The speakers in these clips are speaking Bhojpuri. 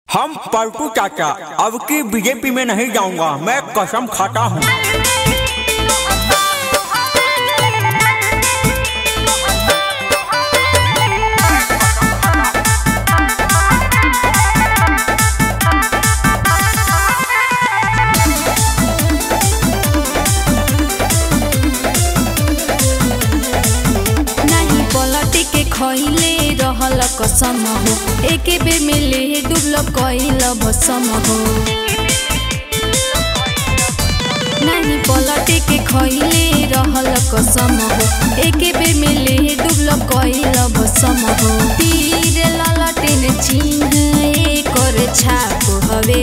हम पलटू चाचा अब की बीजेपी में नहीं जाऊंगा मैं कसम खाता हूँ नाही पलटी के खइले रहल कसम हो एके बेर में ले डुबल कइल भसम हो नाही पलटी के खइले रहल कसम हो एके बेर में ले डुबल कइल भसम हो तीर ललटेन चिन्ह एकर छाप हवे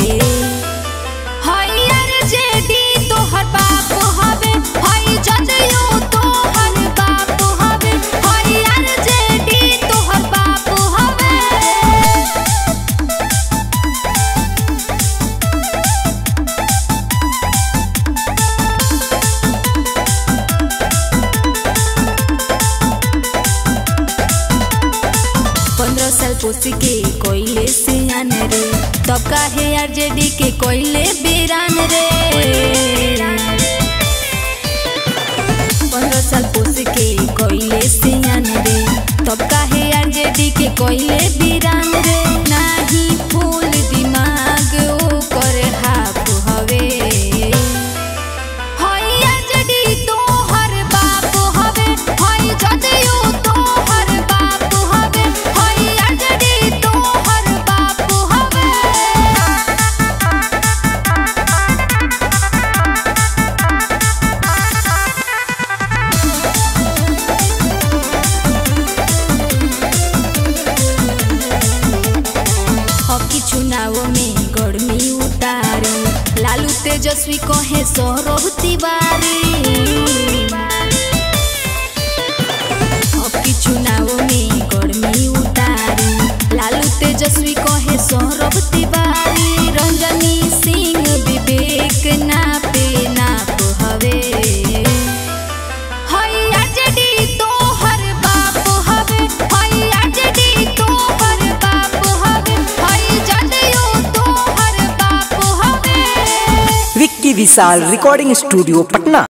हइयर जेडी तोहर बाप हवे हई जदयू तोहर बाप हवे हइयर जेडी तोहर बाप हवे पंद्रह साल पोसी के कोइले से आन रे तब काहे आरजेडी के कोइले बेरान रे पंद्रह साल पोसी के कोइले से आन रे तब काहे आरजेडी के कोइले बेरान रे नाही फूल दिमाग ओ करे हाफ हवे हई आरजेडी तोहर बाप हवे हई जदयू तोहर बाप हवे हई आरजेडी तोहर बाप हवे हकी चुनाव में गर्मी उतारे लालू तेजस्वी कहे सौरभ तिवारी हकी चुनाव में गर्मी उतारे लालू तेजस्वी कहे सौरभ तिवारी रंजनी सिंह विवेक नापे नाप हवे हई आरजेडी तोहर बाप हवे हई आरजेडी तोहर बाप हवे हई जदयू तोहर बाप हवे विक्की विशाल रिकॉर्डिंग स्टूडियो पटना